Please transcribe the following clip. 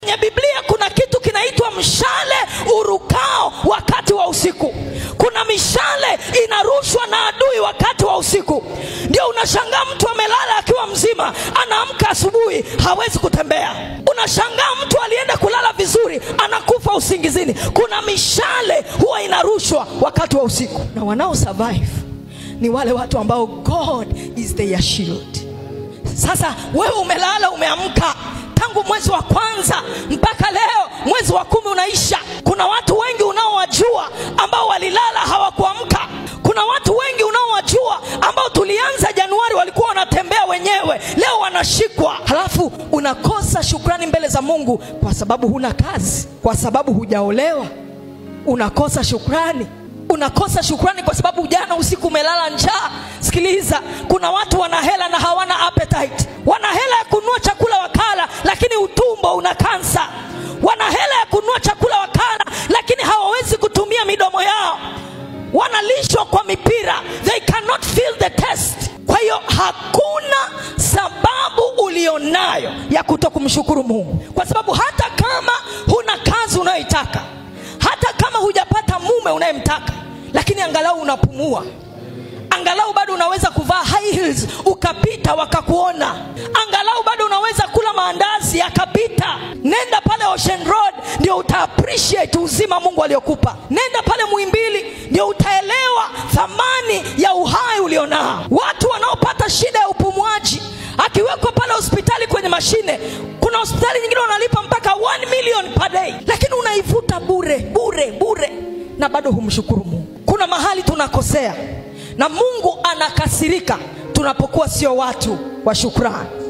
kwenye biblia kuna kitu kinaitwa mshale urukao wakati wa usiku kuna mishale inarushwa na adui wakati wa usiku ndio unashangaa mtu amelala akiwa mzima anaamka asubuhi hawezi kutembea unashangaa mtu alienda kulala vizuri anakufa usingizini kuna mishale huwa inarushwa wakati wa usiku na wanao survive ni wale watu ambao god is their shield sasa wewe umelala umeamka tangu mwezi wa kwanza mpaka leo mwezi wa kumi unaisha kuna watu wengi unaowajua ambao walilala hawakuamka kuna watu wengi unaowajua ambao tulianza januari walikuwa wanatembea wenyewe leo wanashikwa halafu unakosa shukrani mbele za mungu kwa sababu huna kazi kwa sababu hujaolewa unakosa shukrani unakosa shukrani kwa sababu jana usiku umelala njaa sikiliza kuna watu wana hela na hawana appetite wana hela ya kununua chakula wakala lakini utumbo una kansa wana hela ya kununua chakula wakala lakini hawawezi kutumia midomo yao wanalishwa kwa mipira they cannot feel the test kwa hiyo hakuna sababu ulionayo ya kuto kumshukuru mungu kwa sababu hata kama huna kazi unayoitaka hata kama hujapata mume unayemtaka lakini angalau unapumua angalau bado unaweza kuvaa high heels ukapita wakakuona angalau bado unaweza kula maandazi yakapita nenda pale ocean road ndio uta appreciate uzima mungu aliokupa nenda pale muimbili ndio utaelewa thamani ya uhai ulionao watu wanaopata shida ya upumuaji akiwekwa pale hospitali kwenye mashine kuna hospitali nyingine wanalipa mpaka 1 million per day lakini unaivuta bure bure bure na bado humshukuru mungu kuna mahali tunakosea na mungu anakasirika tunapokuwa sio watu wa shukrani